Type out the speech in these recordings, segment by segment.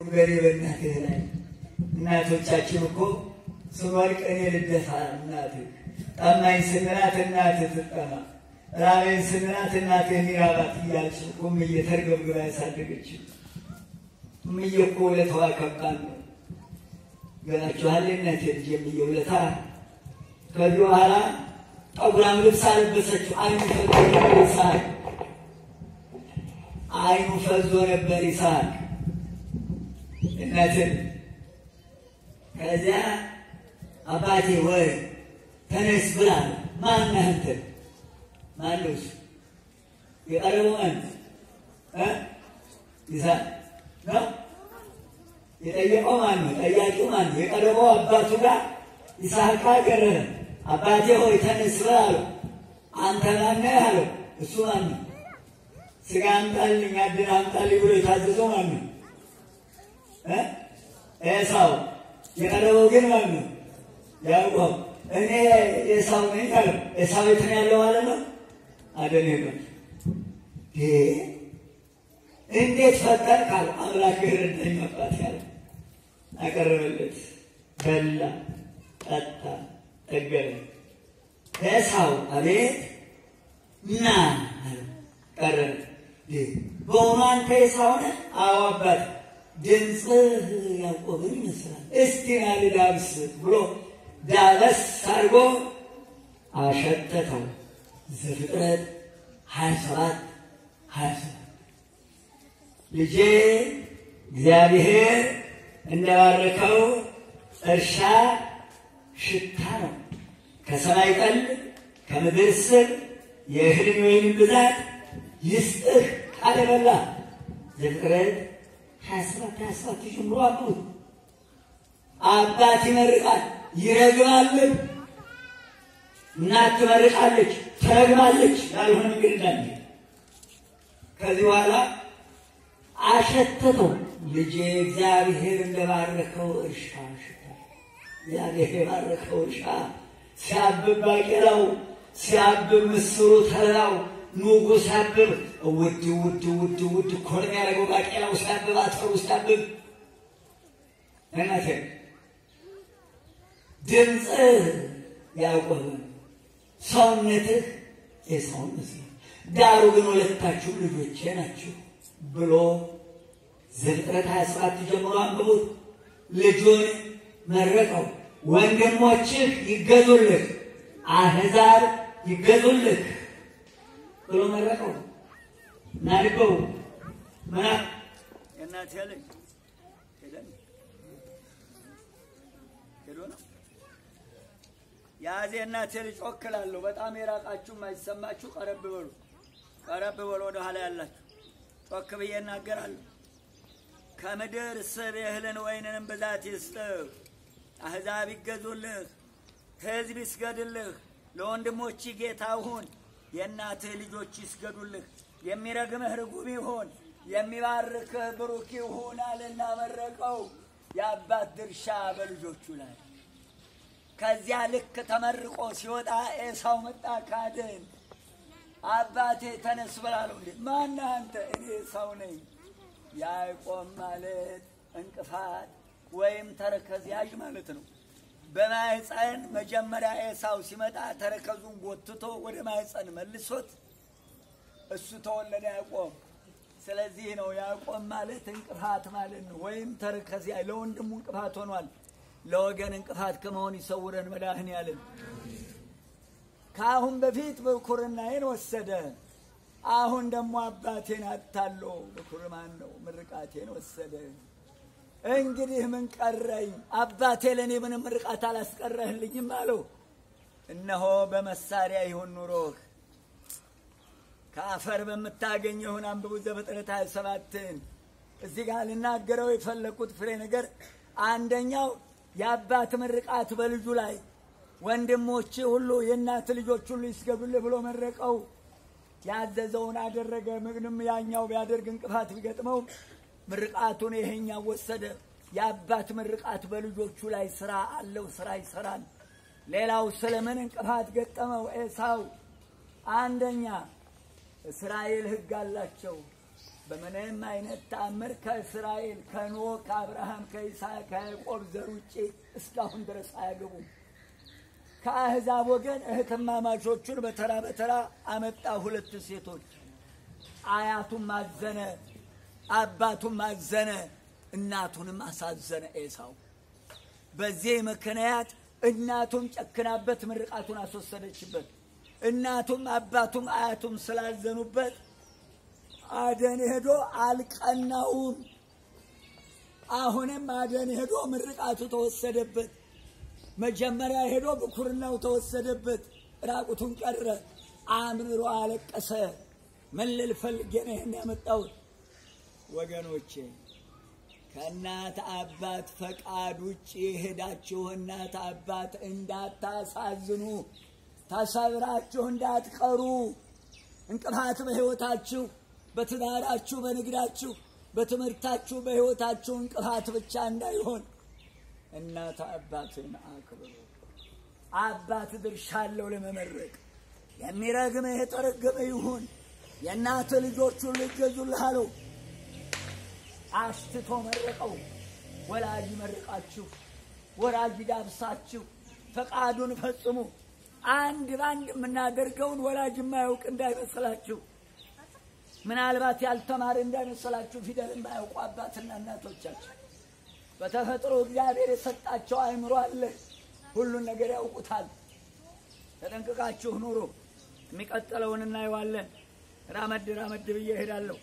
ገሬ በእናትህ ላይ እናቶቻችን እኮ ስንወድቅ እኔ ልደፋ እናትህ፣ ጠማኝ ስንላት እናትህ ትጠማ፣ ራበኝ ስንላት እናትህ የሚራባት እያልች እኮ እምዬ ተርገብግባ ያሳደገችው እምዬ እኮ ውለታዋ ከባድ ነው። ገናችኋል እናቴ ልጅ እምዬ ውለታ። ከዚህ በኋላ ጠጉራም ልብስ አለበሰችው። አይኑ ፈዞ ነበር ይስሐቅ፣ አይኑ ፈዞ ነበር ይስሐቅ እናትን ከዚያ አባቴ ወይ ተነስ ብላ ማነህ አንተ? ማነው እሱ? የቀረበው ማን እ ይስሐቅ ነው። የጠየቀው ማን ነው? ጠያቂው ማን ነው? የቀረበው አባቱ ጋር ይስሐቅ ቀረበ። አባቴ ሆይ ተነስ ብላ አለው። አንተ ማነህ አለው። እሱ ማን ነው? ስጋ አምጣልኝ አድን አምጣልኝ ብሎ የታዘዘው ማን ነው? ኤሳው የቀረበው ግን ማን ነው? ያዕቆብ። እኔ ኤሳው ነኝ አለ። ኤሳው የት ነው ያለው ማለት ነው? አደነቀ። እንዴት ፈጠር ካለ አምላክ ረዳኝ አባት ያለ አቀረበለት። በላ፣ ጠጣ፣ ጠገበ። ኤሳው አቤት ና ቀረበ። በእውኑ አንተ ኤሳው ነህ? አዎ አባት ድምፅህ ያዕቆብን ይመስላል። እስቲ ና ልዳብስ ብሎ ዳበስ አድርጎ አሸተተው። ዘፍጥረት ሀያ ሰባት ሀያ ሰባት ልጄ እግዚአብሔር እንደባረከው እርሻ ሽታ ነው። ከሰማይ ጠል ከምድር ስር የእህልን ወይንም ብዛት ይስጥህ ቃል በላ ዘፍጥረት ሀያ ሰባት ሀያ ሰባት ጀምሮ አሉ። አባት ይመርቃል ይረግማልም። እናት ትመርቃለች ትረግማለች። ያልሆነ መንገድ እንዳለ ከዚህ በኋላ አሸተተው። ልጄ እግዚአብሔር እንደባረከው እርሻ ሽታ እግዚአብሔር የባረከው እርሻ ሲያብብ ባቄላው ሲያብብ ምስሩ ተላው ኑጉ ሲያብብ ውድ ውድ ውድ ውድ እኮ ነው የሚያደርገው። ባቄላው ሲያብብ አተሩ ሲያብብ እናቴ ድምፅህ ያዕቆብ ሰውነትህ ኤሳውን መስሎኝ፣ ዳሩ ግን ሁለታችሁ ልጆቼ ናችሁ ብሎ ዘፍጥረት ሀያ ሰባት ጀምሮ አንብቡት። ልጁን መረቀው። ወንድሞችህ ይገዙልህ፣ አሕዛብ ይገዙልህ ብሎ መረቀው። ናድገው ምና የእናት ያለኝ ሄዶ ነው ያዜ እናቴ ልጅ ጮክላለሁ። በጣም የራቃችሁ የማይሰማችሁ ቀረብ በሉ፣ ቀረብ በሉ። ወደ ኋላ ያላችሁ ጮክ ብዬ እናገራለሁ። ከምድር ስብ የእህልን ወይንንም ብዛት ይስጥህ፣ አሕዛብ ይገዙልህ፣ ሕዝብ ይስገድልህ። ለወንድሞች ጌታ ሁን፣ የእናትህ ልጆች ይስገዱልህ። የሚረግምህ ርጉም ይሁን፣ የሚባርክህ ብሩክ ይሁን አለና መረቀው። የአባት ድርሻ በልጆቹ ላይ ከዚያ ልክ ተመርቆ ሲወጣ ኤሳው መጣ ካድን። አባቴ ተነስ በላለው። እንዴ ማነህ አንተ? እኔ ኤሳው ነኝ። ያዕቆብ ማለት እንቅፋት ወይም ተረከዝ ያዥ ማለት ነው። በማህፀን መጀመሪያ ኤሳው ሲመጣ ተረከዙን ጎትቶ ወደ ማህፀን መልሶት እሱ ተወለደ ያዕቆብ። ስለዚህ ነው ያዕቆብ ማለት እንቅፋት ማለት ነው፣ ወይም ተረከዝ ያዥ ለወንድሙ እንቅፋት ሆኗል። ለወገን እንቅፋት ከመሆን ይሰውረን መድኃኔዓለም። ከአሁን በፊት ብኩርናዬን ወሰደ። አሁን ደግሞ አባቴን አታሎ ብኩር ማን ነው ምርቃቴን ወሰደ። እንግዲህ ምን ቀረኝ? አባቴ ለእኔ ምንም ምርቃት አላስቀረህልኝም አለው። እነሆ በመሳሪያ ይሁን ኑሮህ ከአፈር በምታገኘውን አንብቡ ዘፍጥረት ሃያ ሰባትን እዚህ ጋር ልናገረው የፈለግኩት ፍሬ ነገር አንደኛው የአባት ምርቃት በልጁ ላይ ወንድሞች ሁሉ የእናት ልጆች ሁሉ ይስገዱልህ ብሎ መረቀው። ያዘዘውን አደረገ። ምንም ያኛው ቢያደርግ እንቅፋት ቢገጥመው ምርቃቱን ይሄኛው ወሰደ። የአባት ምርቃት በልጆቹ ላይ ስራ አለው፣ ስራ ይሰራል። ሌላው ስለምን እንቅፋት ገጠመው ኤሳው? አንደኛ እስራኤል ሕግ አላቸው። በምንም አይነት ተአምር ከእስራኤል ከኖህ ከአብርሃም ከይስሐቅ ከያዕቆብ ዘር ውጭ እስካሁን ድረስ አያገቡም። ከአሕዛብ ወገን እህትማማቾቹን በተራ በተራ አመጣ። ሁለት ሴቶች አያቱም አዘነ፣ አባቱም አዘነ፣ እናቱንም አሳዘነ ኤሳው። በዚህ ምክንያት እናቱም ጨክናበት ምርቃቱን አስወሰደችበት። እናቱም አባቱም አያቱም ስላዘኑበት አደን ሄዶ አልቀናውም። አሁንም አደን ሄዶ ምርቃቱ ተወሰደበት። መጀመሪያ ሄዶ ብኩርናው ተወሰደበት። ራቁቱን ቀረ። አምርሮ አለቀሰ። ምን ልል ፈልጌ ነው ይህን ያመጣሁት? ወገኖቼ ከእናት አባት ፈቃድ ውጭ ሄዳችሁ እናት አባት እንዳታሳዝኑ፣ ተሰብራችሁ እንዳትቀሩ፣ እንቅፋት በሕይወታችሁ፣ በትዳራችሁ፣ በንግዳችሁ፣ በትምህርታችሁ፣ በሕይወታችሁ እንቅፋት ብቻ እንዳይሆን እናት አባትን አክብሩ። አባት ድርሻ አለው ለመመረቅ። የሚረግም የተረገመ ይሁን። የእናት ልጆቹን ልገዙልህ አለው። አስትቶ መረቀው። ወላጅ ይመርቃችሁ፣ ወላጅ ዳብሳችሁ፣ ፈቃዱን ፈጽሙ። አንድ በአንድ የምናደርገውን ወላጅ የማያውቅ እንዳይመስላችሁ፣ ምናልባት ያልተማረ እንዳይመስላችሁ። ፊደል የማያውቁ አባትና እናቶቻችን በተፈጥሮ እግዚአብሔር የሰጣቸው አእምሮ አለ። ሁሉን ነገር ያውቁታል። ተጠንቅቃችሁ ኑሩ። የሚቀጥለውን እናየዋለን። ራመድ ራመድ ብዬ እሄዳለሁ።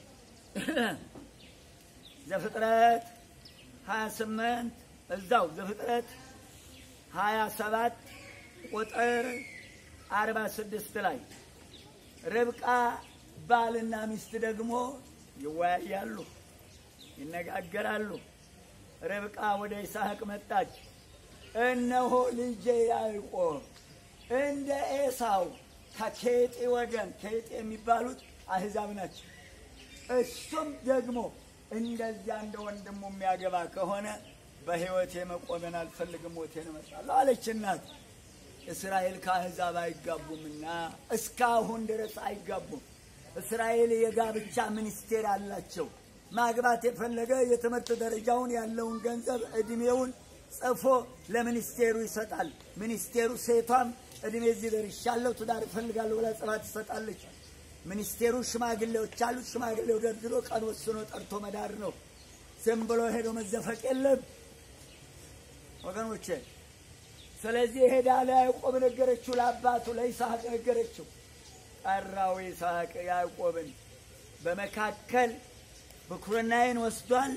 ዘፍጥረት 28 እዛው ዘፍጥረት 27 ቁጥር 46 ላይ ርብቃ ባልና ሚስት ደግሞ ይወያያሉ፣ ይነጋገራሉ። ርብቃ ወደ ይስሐቅ መጣች። እነሆ ልጄ ያዕቆብ እንደ ኤሳው ከኬጤ ወገን ኬጤ የሚባሉት አሕዛብ ናቸው። እሱም ደግሞ እንደዚያ እንደ ወንድሙ የሚያገባ ከሆነ በሕይወቴ መቆመን አልፈልግም፣ ሞቴን እመርጣለሁ አለች እናት። እስራኤል ከአሕዛብ አይጋቡምና እስካሁን ድረስ አይጋቡም። እስራኤል የጋብቻ ሚኒስቴር አላቸው። ማግባት የፈለገ የትምህርት ደረጃውን ያለውን ገንዘብ ዕድሜውን ጽፎ ለሚኒስቴሩ ይሰጣል። ሚኒስቴሩ ሴቷም ዕድሜ እዚህ ደርሻለሁ ትዳር እፈልጋለሁ ብላ ጽፋ ትሰጣለች። ሚኒስቴሩ ሽማግሌዎች አሉት። ሽማግሌው ደርድሮ ቀን ወስኖ ጠርቶ መዳር ነው። ዝም ብሎ ሄዶ መዘፈቅ የለም ወገኖቼ። ስለዚህ ሄዳ ለያዕቆብ ነገረችው፣ ለአባቱ ለይስሐቅ ነገረችው። ጠራው ይስሐቅ ያዕቆብን በመካከል ብኩርናዬን ወስዷል፣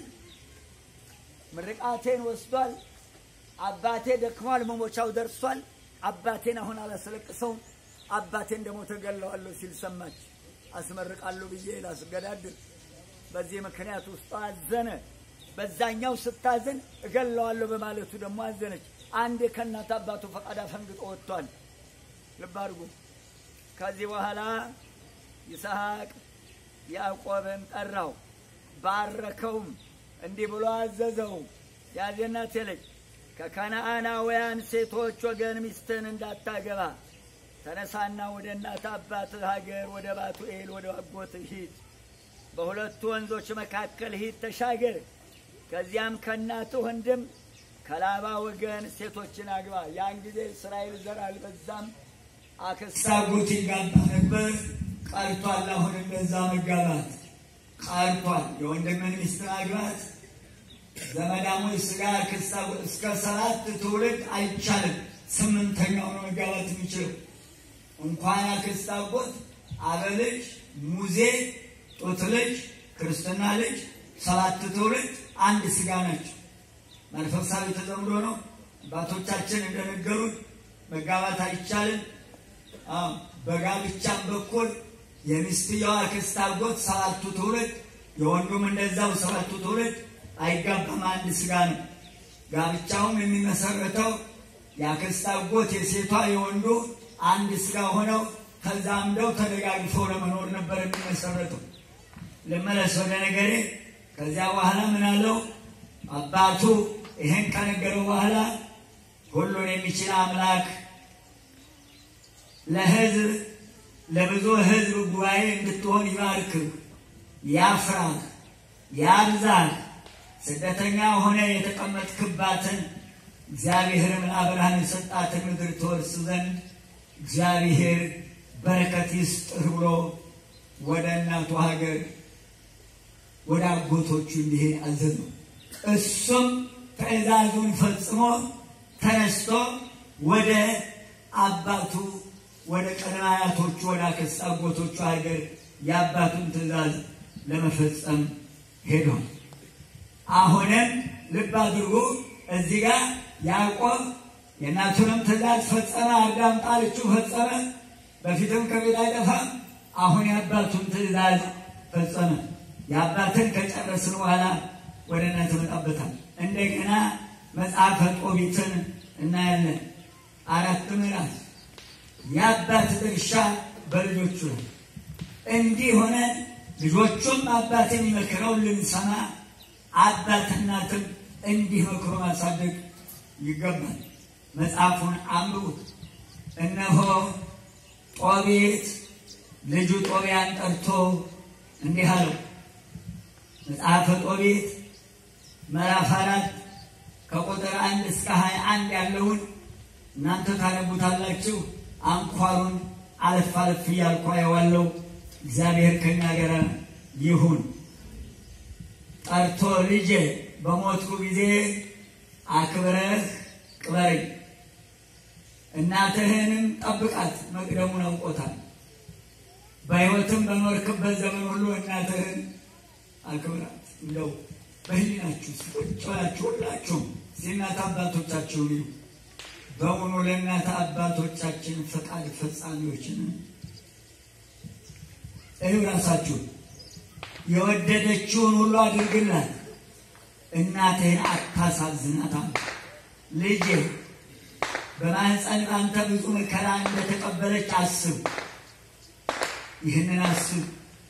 ምርቃቴን ወስዷል። አባቴ ደክሟል፣ መሞቻው ደርሷል። አባቴን አሁን አላስለቅሰውም፣ አባቴን ደግሞ ተገለዋለሁ ሲል ሰማች። አስመርቃለሁ ብዬ ላስገዳድር። በዚህ ምክንያት ውስጧ አዘነ። በዛኛው ስታዝን እገለዋለሁ በማለቱ ደግሞ አዘነች። አንዴ ከእናት አባቱ ፈቃድ አፈንግጦ ወጥቷል። ልብ አድርጉ። ከዚህ በኋላ ይስሐቅ ያዕቆብን ጠራው፣ ባረከውም፣ እንዲህ ብሎ አዘዘው። ያዜና ቴለች ከከነአናውያን ሴቶች ወገን ሚስትን እንዳታገባ ተነሳና ወደ እናት አባትህ ሀገር ወደ ባቱኤል ወደ አጎትህ ሂድ። በሁለቱ ወንዞች መካከል ሂድ ተሻገር። ከዚያም ከእናትህ ወንድም ከላባ ወገን ሴቶችን አግባ። ያን ጊዜ እስራኤል ዘር አልበዛም፣ አክስት አጎት ይጋባ ነበር። ቀርቷል። አሁን እንደዛ መጋባት ቀርቷል። የወንድምን ሚስት ማግባት ዘመዳሞች ስጋ አክስት አጎት እስከ ሰባት ትውልድ አይቻልም። ስምንተኛው ነው መጋባት የሚችለው። እንኳን አክስት አጎት፣ አበልጅ፣ ሙዜ፣ ጡት ልጅ፣ ክርስትና ልጅ ሰባት ትውልድ አንድ ስጋ ናቸው። መንፈሳዊ ተዘምዶ ነው። አባቶቻችን እንደነገሩት መጋባት አይቻልም። በጋብቻም በኩል የሚስትየዋ አክስት አጎት ሰባቱ ትውልድ የወንዱም እንደዛው ሰባቱ ትውልድ አይጋባም። አንድ ስጋ ነው። ጋብቻውም የሚመሰረተው የአክስት አጎት የሴቷ የወንዱ አንድ ስጋ ሆነው ተዛምደው ተደጋግፈው ለመኖር ነበር የሚመሰረተው። ልመለስ ወደ ነገሬ። ከዚያ በኋላ ምን አለው አባቱ ይህን ከነገረው በኋላ ሁሉን የሚችል አምላክ ለሕዝብ ለብዙ ሕዝብ ጉባኤ እንድትሆን ይባርክህ። ያፍራህ፣ ያብዛህ። ስደተኛ ሆነ የተቀመጥክባትን እግዚአብሔርም ለአብርሃም የሰጣትን ምድር ትወርስ ዘንድ እግዚአብሔር በረከት ይስጥህ ብሎ ወደ እናቱ ሀገር ወደ አጎቶቹ እንዲሄድ አዘዘው። እሱም ትእዛዙን ፈጽሞ ተነስቶ ወደ አባቱ ወደ ቀድመ አያቶቹ ወደ አክስት አጎቶቹ ሀገር የአባቱን ትእዛዝ ለመፈጸም ሄዷል። አሁንም ልብ አድርጉ። እዚህ ጋር ያዕቆብ የእናቱንም ትእዛዝ ፈጸመ፣ አዳም ጣልችው ፈጸመ። በፊትም ከቤት አይጠፋም። አሁን የአባቱን ትእዛዝ ፈጸመ። የአባትን ከጨረስን በኋላ ወደ እናት መጣበታል። እንደገና መጽሐፈ ጦቢትን እናያለን። አራት ምዕራፍ የአባት ድርሻ በልጆቹ ነው። እንዲህ ሆነ ልጆቹም አባት የሚመክረውን ልንሰማ አባት እናትም እንዲህ መክሮ ማሳደግ ይገባል። መጽሐፉን አንብቡት። እነሆ ጦቢት ልጁ ጦቢያን ጠርቶ እንዲህ አለው። መጽሐፈ ጦቢት ምዕራፍ አራት ከቁጥር አንድ እስከ ሀያ አንድ ያለውን እናንተ ታነቡታላችሁ። አንኳሩን አለፍ አለፍ እያልኩ አየዋለሁ። እግዚአብሔር ከኛ ጋር ይሁን። ጠርቶ ልጄ በሞትኩ ጊዜ አክብረህ ቅበረኝ፣ እናትህንም ጠብቃት። መቅደሙን አውቆታል። በሕይወትም በኖርክበት ዘመን ሁሉ እናትህን አክብራት። እንደው በህሊናችሁ ቁጭ ብላችሁ ሁላችሁም እናት አባቶቻችሁ ይሉ በውኑ ለእናት አባቶቻችን ፈቃድ ፈጻሚዎችን እዩ። ራሳችሁ የወደደችውን ሁሉ አድርግላት፣ እናትህን አታሳዝናት። ልጄ በማህፀን አንተ ብዙ መከራ እንደተቀበለች አስብ። ይህንን አስብ።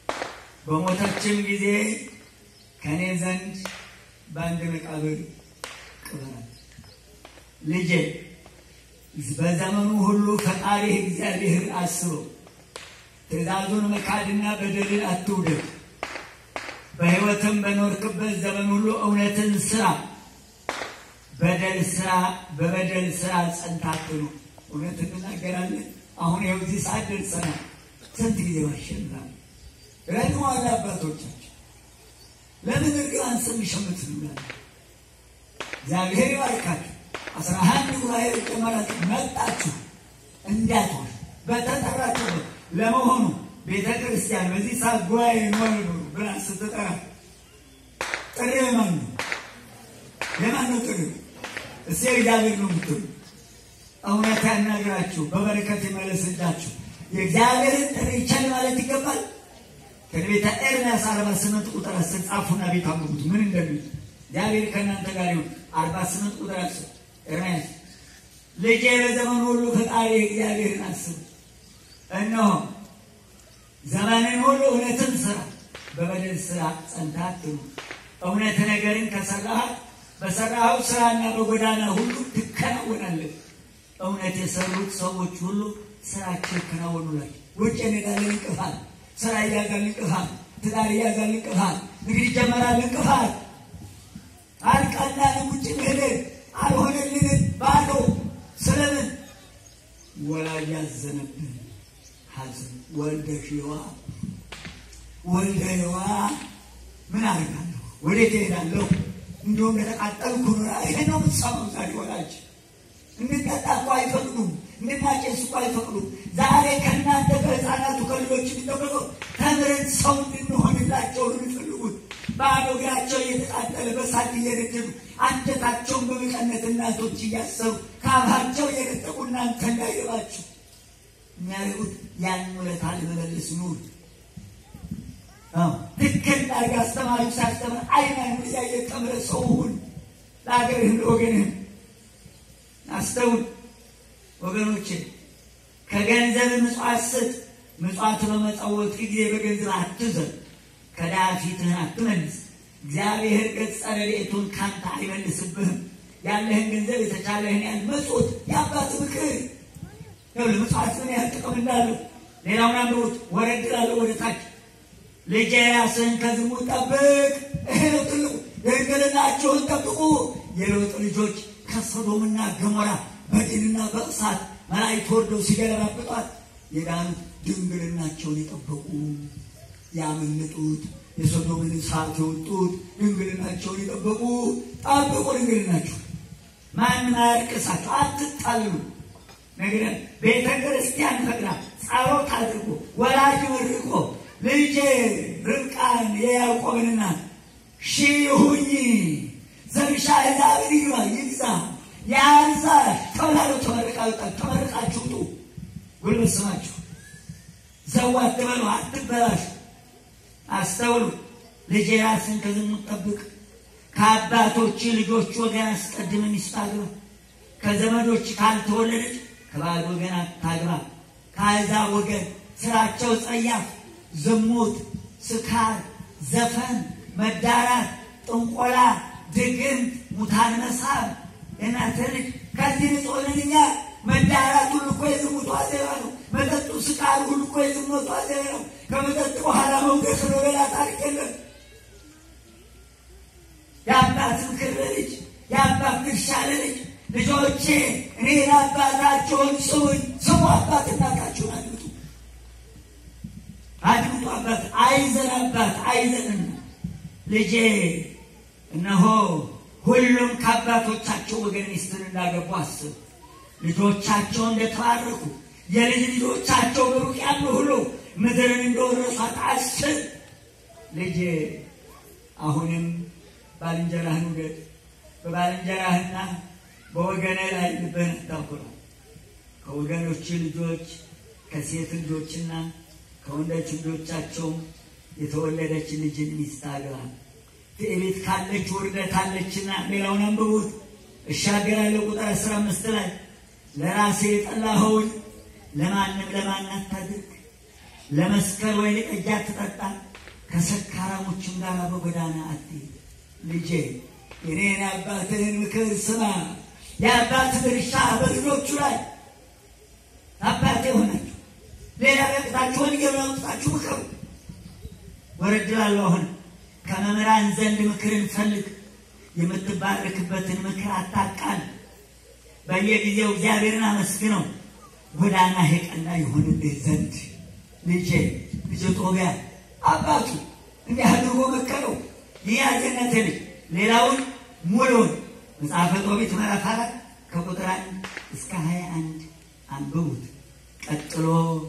በሞተችም ጊዜ ከእኔ ዘንድ በአንድ መቃብር ቅበራት። ልጄ በዘመኑ ሁሉ ፈጣሪህ እግዚአብሔር አስበው። ትእዛዙን መካድና በደልን አትውደድ። በሕይወትም በኖርክበት ዘመን ሁሉ እውነትን ስራ፣ በደል ስራ በበደል ስራ ጸንታ አትኑር። እውነት እንናገራለን። አሁን ይኸው እዚህ ሰዓት ደርሰናል። ስንት ጊዜ ማሸንናል ረድመዋል አባቶቻችን። ለምን እርግማን ስም ሸምት እንላለን? እግዚአብሔር ይባርካችሁ። አስራ አንድ ጉባኤ ጨመራችሁ መጣችሁ እንዳትሆን በተጠራችሁበት ለመሆኑ ቤተ ክርስቲያን በዚህ ሰዓት ጉባኤ ኖር ብላ ስትጠራ ጥሪ የማን ነው? የማን ነው ጥሪ? እስኪ እግዚአብሔር ነው የምትሉ እውነት ያናግራችሁ፣ በበረከት ይመለስላችሁ። የእግዚአብሔርን ጥሪ ቸል ማለት ይገባል። ትንቢተ ኤርምያስ አርባ ስምንት ቁጥር አስር ጻፉና ቤት አንብቡት ምን እንደሚል እግዚአብሔር ከእናንተ ጋር ይሁን። አርባ ስምንት ቁጥር አስር ኤርምያስ ልጄ በዘመኑ ሁሉ ፈጣሪ እግዚአብሔርን አስብ። እነሆ ዘመንን ሁሉ እውነትን ስራ፣ በበደል ስራ ጸንታ አትኑር። እውነት ነገርን ከሰራሃት በሰራኸው ስራና በጎዳና ሁሉ ትከናወናለህ። እውነት የሰሩት ሰዎች ሁሉ ስራቸው ይከናወኑላል። ውጭ እንሄዳለን፣ እንቅፋት ስራ እያዛል እንቅፋት፣ ትዳር እያዛል እንቅፋት፣ ንግድ ይጀመራል እንቅፋት፣ አልቃላንም ውጭ መሄድ አልሆነልንም ባዶ ስለምን ወላጅ ያዘነብን ሐዘን ወልደ ሽዋ ወልደ የዋ ምን አደርጋለሁ? ወዴት እሄዳለሁ? እንዲሁም እንደተቃጠልኩ ኖራ ይሄ ነው የምትሰማው ዛሬ ወላጅ እንድንጠጣ እኮ አይፈቅዱም። እንድናጨስ እኮ አይፈቅዱም። ዛሬ ከእናንተ ከህፃናቱ ከልጆች የሚጠበቀው ተምረን ሰው እንድንሆንላቸው ነው የሚፈልጉት። ባዶ እግራቸው እየተቃጠለ በሳት እየነደዱ አንጀታቸውን በመቀነት እናቶች እያሰሩ ከአፋቸው እየነጠቁ እናንተ እንዳይገባችሁ የሚያደርጉት ያን ውለታ ለመመለስ ኑር። ትክክል ዳርግ አስተማሪው ሲያስተምር አይን አይኑ እያየ ተምረ ሰው ሁን ለሀገርህም ለወገንህም አስተውል ወገኖቼ፣ ከገንዘብ ምጽዋት ስጥ። ምጽዋት በመጸወት ጊዜ በገንዘብ አትዘን፣ ከድሃ ፊትህን አትመልስ። እግዚአብሔር ገጸ ረድኤቱን ካንተ አይመልስብህም። ያለህን ገንዘብ የተቻለህን ያህል መጽት የአባት ምክር ይኸውልህ፣ ምጽዋት ምን ያህል ጥቅም እንዳለው ሌላውን አንብቡት። ወረድ ላለው ወደ ታች ልጄ ራስህን ከዝሙት ጠብቅ። ይሄ ነው ትልቁ። ድንግልናችሁን ጠብቁ። የሎጥ ልጆች ከሶዶምና ገሞራ በዲንና በእሳት መላእክት ወርደው ሲገለባብጧት የዳኑት ድንግልናቸውን የጠበቁ ያመለጡት የሶዶምን እሳት የወጡት ድንግልናቸውን የጠበቁ ጠብቁ። ድንግልናችሁ ማንም አያርቅሳችሁ፣ አትጣልሉ። ነገር ቤተ ክርስቲያን ፈቅዳ ጸሎት አድርጎ ወላጅ መርቆ ልጄ ርብቃን የያዕቆብን እናት ሺህ ሁኚ ዘርሻ ሕዛብን ይግባ ይግዛ ያንሳሽ ተብላሉ። ተመርቃችሁ ተመርቃችሁ ውጡ። ጉልበት ስማችሁ ዘው አትበሉ፣ አትበላሹ። አስተውሉ። ልጄ ራስን ከዝሙት ጠብቅ። ከአባቶች ልጆች ወገን አስቀድም ሚስት አግባ። ከዘመዶች ካልተወለደች ከባዕድ ወገን አታግባ። ከአሕዛብ ወገን ስራቸው ጸያፍ፣ ዝሙት፣ ስካር፣ ዘፈን፣ መዳራት፣ ጥንቆላ፣ ድግምት፣ ሙታን መሳብ እናንተ ልጅ ከዚህ ንጹሕ ነን እኛ። መዳራት ሁሉ እኮ የዝሙቱ አዜባ ነው። መጠጡ፣ ስካር ሁሉ እኮ የዝሙቱ አዜባ ነው። ከመጠጥ በኋላ መውደቅ ነው። ሌላ ታሪክ የለም። የአባት ምክር ለልጅ የአባት ድርሻ ለልጅ ልጆቼ እኔን አባታቸውን ስሙኝ። ስሙ አባት እናታችሁን አድምጡ፣ አድምጡ። አባት አይዘን አባት አይዘንና ልጄ እነሆ ሁሉም ከአባቶቻቸው ወገን ሚስትን እንዳገቡ አስብ። ልጆቻቸው እንደተባረኩ የልጅ ልጆቻቸው በሩቅ ያሉ ሁሉ ምድርን እንደወረሷት አስብ። ልጄ አሁንም ባልንጀራህን ውደድ፣ በባልንጀራህና በወገንህ ላይ ልብህን አታኩራ። ከወገኖች ልጆች ከሴት ልጆችና ከወንዶች ልጆቻቸውም የተወለደች ልጅን ሚስት አግባ። ትዕቢት ካለች ውርደት አለችና፣ ሌላውን አንብቡት። እሻገራለሁ ቁጥር አስራ አምስት ላይ ለራሴ የጠላኸውን ለማንም ለማን አታድርግ፣ ለመስከር ወይን ጠጅ አትጠጣ፣ ከሰካራሞችም ጋር በጎዳና አትሂድ። ልጄ የኔን አባትህን ምክር ስማ። የአባት ድርሻ በልጆቹ ላይ አባቴ ሆናችሁ ሌላ በቅታችሁ ወንጌል አውጥታችሁ ምከሩ። ወረድ ላለሁ አሁን ከመምህራን ዘንድ ምክርን ፈልግ፣ የምትባረክበትን ምክር አታቃል። በየጊዜው እግዚአብሔርን አመስግነው፣ ጎዳና የቀና ይሆንልህ ዘንድ ልጄ ልጅ ጦቢያ አባቱ እንዲህ አድርጎ መከረው። ይህ ያገነት ልጅ ሌላውን ሙሉውን መጽሐፈ ጦቢት ምዕራፍ አራት ከቁጥር አንድ እስከ ሀያ አንድ አንብቡት። ቀጥሎ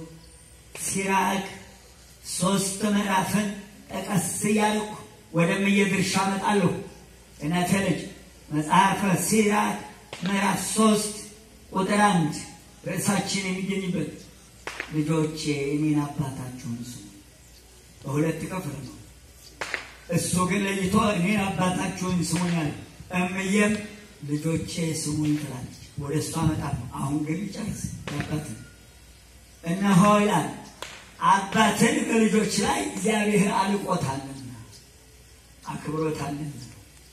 ሲራክ ሶስት ምዕራፍን ጠቀስ እያልኩ ወደምየ ድርሻ እመጣለሁ። እናተ ልጅ መጽሐፈ ሲራክ ምዕራፍ ሶስት ቁጥር አንድ ርዕሳችን የሚገኝበት ልጆቼ እኔን አባታችሁን ስሙ። በሁለት ክፍል ነው። እሱ ግን ለይቶ እኔን አባታችሁን ስሙኛል። እምዬም ልጆቼ ስሙኝ ትላለች። ወደ እሷ እመጣለሁ። አሁን ግን ይጨርስ አባትን እነሆ ይላል አባትን በልጆች ላይ እግዚአብሔር አልቆታልና አክብሮታልና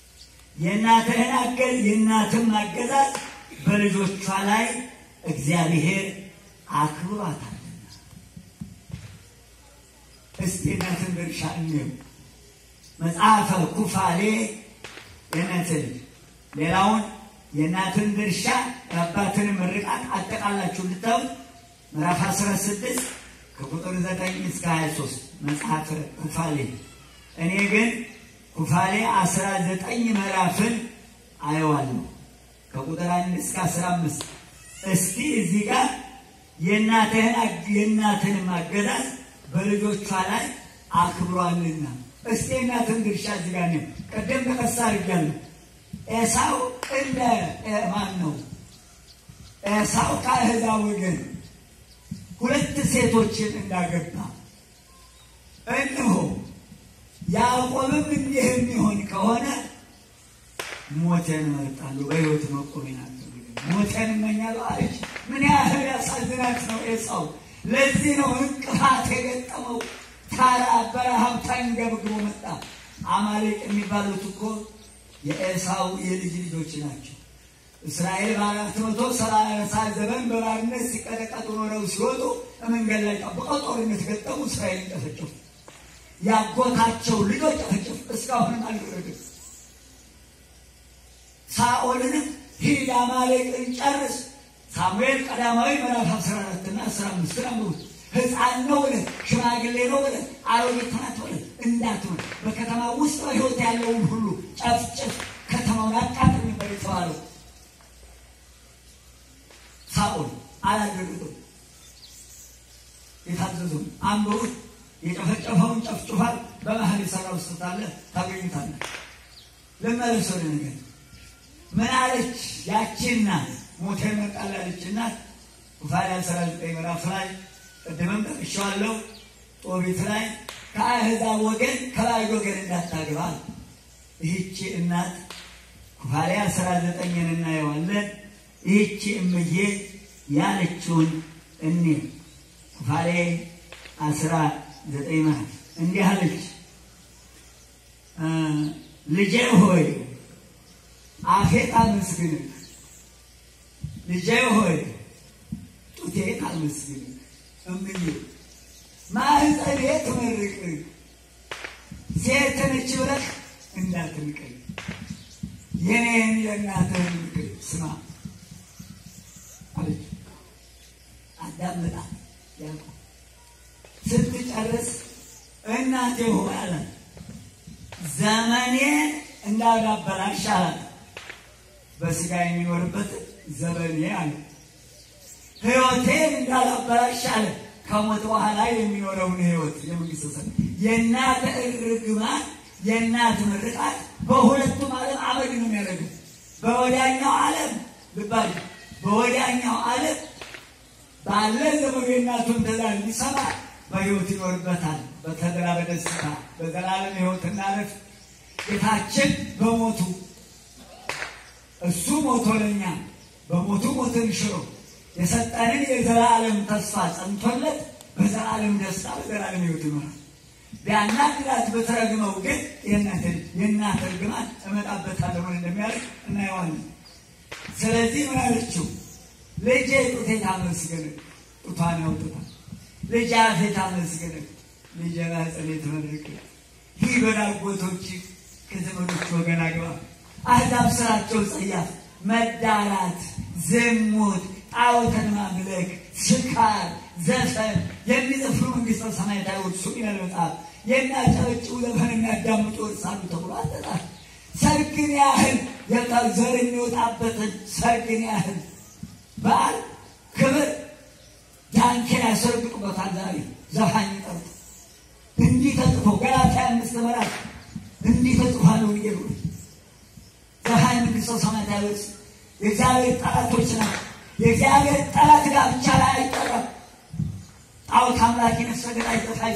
የእናትህን አገዝ የእናትም አገዛዝ በልጆቿ ላይ እግዚአብሔር አክብሯታልና። እስቲ እናትን ድርሻ እንየው። መጽሐፈ ኩፋሌ የእናትን ሌላውን የእናትን ድርሻ የአባትን ምርቃት አጠቃላችሁ እንድታዩ ምዕራፍ 16 ከቁጥር 9 እስከ 23 መጽሐፈ ኩፋሌ። እኔ ግን ኩፋሌ 19 ምዕራፍን አየዋለሁ ከቁጥር 1 እስከ 15። እስቲ እዚህ ጋር የእናትህን የእናትን ማገዛዝ በልጆቿ ላይ አክብሯልና እስቲ የእናትን ድርሻ እዚህ ጋር ነው። ቀደም ተቀሳ አድርጋለሁ። ኤሳው እንደ ማን ነው? ኤሳው ከአሕዛብ ወገን ሁለት ሴቶችን እንዳገባ እነሆ ያዕቆብም እንዲህ የሚሆን ከሆነ ሞቴን እመርጣለሁ፣ በሕይወት መቆሜን አልፈልግም፣ ሞቴን እመኛለሁ አለች። ምን ያህል ያሳዝናት ነው ኤሳው። ለዚህ ነው እንቅፋት የገጠመው። ታራ በረሃብ ተንገብግቦ መጣ። አማሌቅ የሚባሉት እኮ የኤሳው የልጅ ልጆች ናቸው። እስራኤል በአራት መቶ ሰላሳ ዘመን በባርነት ሲቀጠቀጡ ኖረው ሲወጡ መንገድ ላይ ጠብቀው ጦርነት ገጠሙ። እስራኤልን ጨፈጨፉ። ያጎታቸው ልጆች ጨፈጨፉ። እስካሁንም አልወረድም። ሳኦልንም ሂድ አማሌቅን ጨርስ። ሳሙኤል ቀዳማዊ ምዕራፍ አስራ አራትና አስራ አምስትን አንብቡት። ሕፃን ነው ብለህ ሽማግሌ ነው ብለህ አሮጊት ናት ብለህ እንዳትሆን በከተማ ውስጥ በሕይወት ያለውን ሁሉ ጨፍጭፍ፣ ከተማውን አቃጥል ነበር የተባለው። ሳኦል አላደረገም። የታዘዘው አንብቡት። የጨፈጨፈውን ጨፍጭፏል። በመሀል የሰራ ውስጥ ታለ ታገኙታለህ። ልመለስ ወደ ነገር ምን አለች ያቺ እናት ሞቴ መጣል ያለች እናት ኩፋሌ አስራ ዘጠኝ ምዕራፍ ላይ ቅድምም ጠቅሼዋለሁ። ጦቢት ላይ ከአሕዛብ ወገን ከባዕድ ወገን እንዳታገባ ይህቺ እናት ኩፋሌ አስራ ዘጠኝን እናየዋለን። ይህቺ እምዬ ያለችውን እኔ ኩፋሌ አስራ ዘጠኝ ምዕራፍ እንዲህ አለች፣ ልጄ ሆይ አፌን አመስግንህ፣ ልጄ ሆይ ጡቴን አመስግንህ፣ እምዬ ማህፀኔ ትመርቅህ፣ ሴት ነች ብለህ እንዳትንቀኝ፣ የኔን የእናትህን ምክር ስማ አለች። አዳምጣት ያልኩ ስትጨርስ እናቴ ሆይ አላት ዘመኔን እንዳላበላሽ አላት። በስጋ የሚኖርበት ዘመኔ አለ ሕይወቴን እንዳላበላሽ አለ። ከሞት በኋላ የሚኖረውን ሕይወት የመንግስት ሰ የእናት እርግማን የእናት ምርቃት በሁለቱም ዓለም አመድ ነው የሚያደርገው። በወዲያኛው ዓለም ልባል በወዲያኛው ዓለም ባለ ዘመኑ የእናቱን ትእዛዝ ሊሰማ በሕይወት ይኖርበታል። በተድላ በደስታ በዘላለም ሕይወትና ረፍት ጌታችን በሞቱ እሱ ሞቶ ለኛ በሞቱ ሞትን ሽሮ የሰጠንን የዘላለም ተስፋ ጸንቶለት በዘላለም ደስታ በዘላለም ሕይወት ይኖራል። ቢያናግራት ብትረግመው ግን የእናት እርግማን እመጣበታለሁ ምን እንደሚያደርግ እናየዋለን። ስለዚህ ምን አለችው? ልጄ ጡቴ ታመስግንህ፣ ጡቷን ያውጥታል። ልጄ አፌ ታመስግንህ፣ ልጄ ማኅፀኔ ትመርቅህ። ይህ በዳጎቶች ከዘመዶች ወገን አግባ። አሕዛብ ስራቸው ጸያፍ፣ መዳራት፣ ዝሙት፣ ጣዖትን ማምለክ፣ ስካር፣ ዘፈን የሚዘፍኑ መንግሥተ ሰማያት አይወርሱም ይላል መጽሐፍ። የሚያጨበጭቡ ዘፈን የሚያዳምጡ ይወርሳሉ ተብሎ አልተጻፈም። ሰርግን ያህል ዘር የሚወጣበትን ሰርግን ያህል በዓል ክብር ዳንኪራ ያሰርግጡበታል። ዛሬ ዘፋኝ ጠርቶ እንዲህ ተጽፎ ገላትያ አምስት ምዕራፍ እንዲህ ተጽፏል። ወንጌሉ ዘፋኝ መንግሥተ ሰማያት አይወርስም። የእግዚአብሔር ጠላቶች ናቸው። የእግዚአብሔር ጠላት ጋብቻ ላይ አይጠራም። ጣዖት አምላኪ ነፍሰ ገዳይ